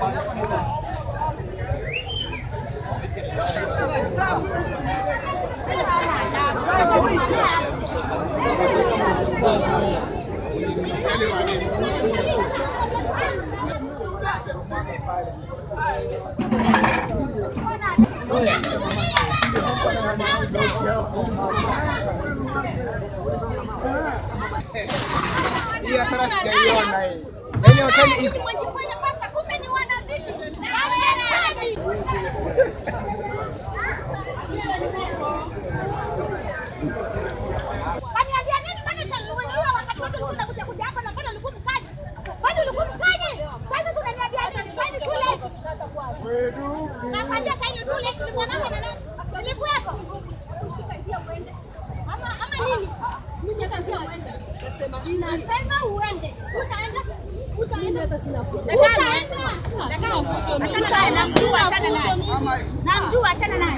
Hii hasara sijaiona hii. Na ile hoteli iko. Mwajifanya pasta, kumbe ni wanaviti. Mashetani. Kaniambia nini kwani sasa wakati wote ulikuwa kuja kuja hapa na mbona ulikuwa mkaje? Kwani ulikuwa mkaje? Sasa unaniambia nini? Sasa ni too late. Nakwambia sasa ni too late. Ni mwanangu na nani? Nilipo yako. Ushika njia uende. Ama ama nini? Mimi nitakanzia uende. Nasema uende. Utaenda. Utaenda hata sina Utaenda. Achana naye, namjua, achana naye. Namjua, achana naye.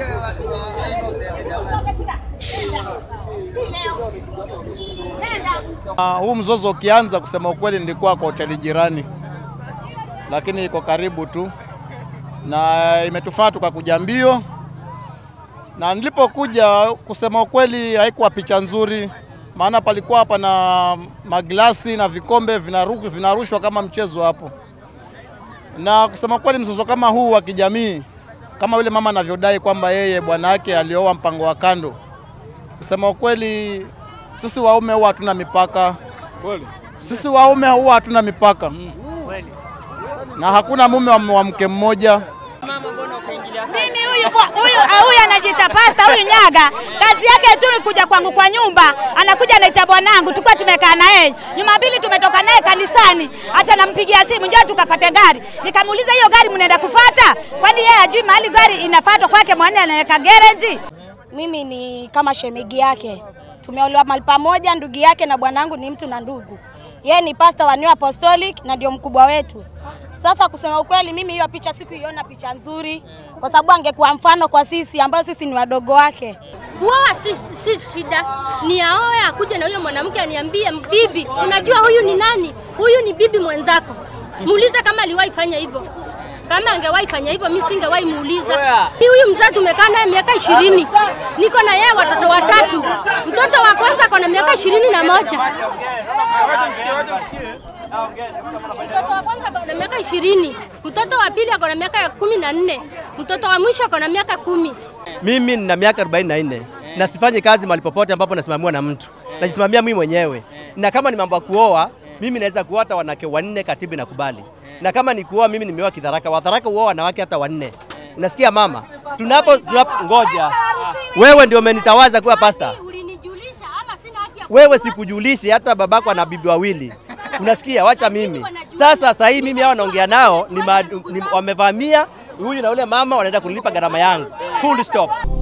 Si leo. Nenda. Ah, huu mzozo ukianza, kusema ukweli, nilikuwa kwa hoteli jirani, lakini iko karibu tu, na imetufanya tukakuja mbio, na nilipokuja, kusema ukweli, haikuwa picha nzuri, maana palikuwa hapa na maglasi na vikombe vinaru- vinarushwa kama mchezo hapo, na kusema kweli, mzozo kama huu wa kijamii, kama yule mama anavyodai kwamba yeye bwana yake alioa mpango wa kando, kusema ukweli, sisi waume huwa hatuna mipaka. Sisi waume huwa hatuna mipaka na hakuna mume wa, wa mke mmoja. Mimi huyu kwa- huyu ah, huyu anajiita pasta huyu Nyaga, kazi yake tu ni kuja kwangu kwa nyumba, anakuja anaita bwanangu, tulikuwa tumekaa na yeye Jumapili, tumetoka naye kanisani, hata nampigia simu, njoo tukafate gari. Nikamuuliza hiyo gari mnaenda kufata, kwani yeye ajui mahali gari inafatwa kwake, mwana anaweka gereji? Mimi ni kama shemegi yake, tumeolewa mahali pamoja, ndugu yake na bwanangu ni mtu na ndugu. Yeye ni pasta wa New Apostolic na ndio mkubwa wetu. Sasa kusema ukweli, mimi hiyo picha sikuiona picha nzuri, kwa sababu angekuwa mfano kwa sisi ambao sisi ni wadogo wake. Kuoa si, si shida, ni aoe akuje na huyo mwanamke aniambie, bibi, unajua huyu ni nani? Huyu ni bibi mwenzako. Muulize kama aliwahi fanya hivyo. Kama angewahi fanya hivyo, mi singewahi muuliza. Mimi huyu mzee tumekaa naye miaka ishirini, niko na yeye watoto watatu. Mtoto wa kwanza ako na miaka ishirini na moja mtoto wa kwanza ako na miaka ishirini, mtoto wa pili ako na miaka ya kumi na nne, mtoto wa mwisho ako na miaka kumi. Mimi nina miaka 44 na sifanyi kazi mahali popote ambapo nasimamiwa na mtu, najisimamia mimi mwenyewe. Na kama ni mambo ya kuoa, mimi naweza kuoa hata wanawake wanne, katibu inakubali. Na kama ni kuoa, mimi nimeoa Kidharaka. Wadharaka huoa wanawake hata wanne. Unasikia mama? Tunapo, tunapo ngoja, wewe ndio umenitawaza kuwa pasta. Ulinijulisha ama sina haki ya Wewe sikujulishi, hata babako ana bibi wawili. Unasikia? Wacha mimi sasa. Sasa hii mimi hao naongea nao ni, ma- ni wamevamia huyu na ule mama, wanaenda kunilipa gharama yangu. Full stop.